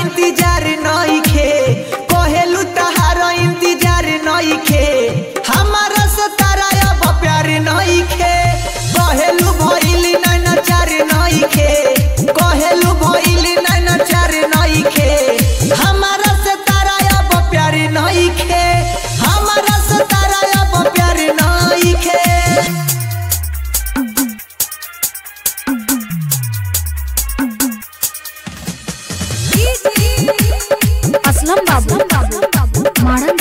इंतजार नइखे कहेलू तहार इंतजार नइखे हमारा से तारा अब प्यार नइखे कहेलू भइली नैना चार नइखे कहेलू भइली नैना चार नइखे हमारा से तारा अब प्यार नइखे हमारा से तारा अब प्यार नइखे असलम बाबू मारन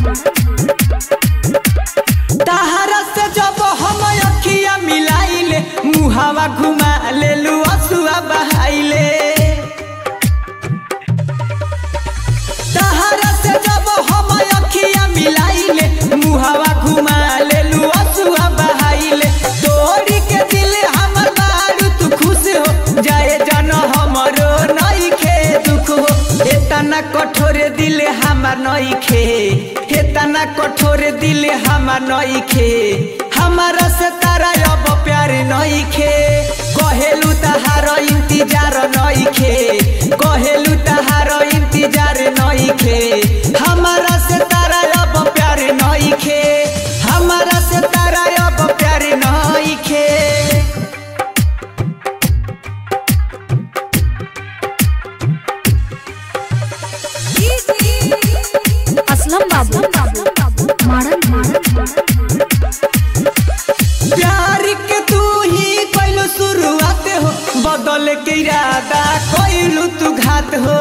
तहरा से जब हम अखिया मिलाइले मुहावा घुमा लेलू असुआ बहाइले तहरा से जब हम अखिया मिलाइले मुहावा घुमा लेलू असुआ बहाइले तोड़ी के दिल हमर बारू तू खुश हो जाए जन हमरो नइखे दुख हो एतना कठोर दिल हमार नइखे एतना कठोर दिल हमार नइखे हमारा से तारा अब प्यार नइखे कहेलू तहार इंतजार नइखे कहेलू तहार इंतजार नइखे हमारा से तारा अब प्यार नइखे हमारा से तारा अब प्यार नइखे असलम बाबू मारन प्यार के तू ही कैलू शुरुआत हो बदल के इरादा कैलू तू घात हो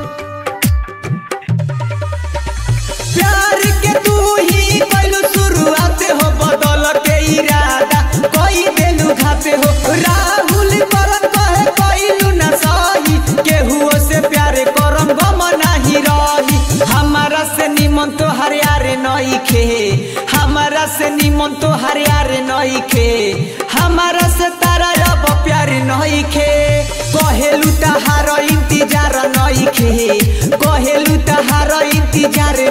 प्यार के तू ही कैलू शुरुआत हो बदल के इरादा कोई देलू घात हो राहुल करन कहे कैलू ना सही केहू से प्यार करम गम नाही रही हमारा से निमन तो हरियारे नइखे हमारा से निमन तो हरियारे नइखे हमारा से तारा अब प्यार नइखे कहेलू तहार इंतजार नइखे कहेलू तहार इंतजार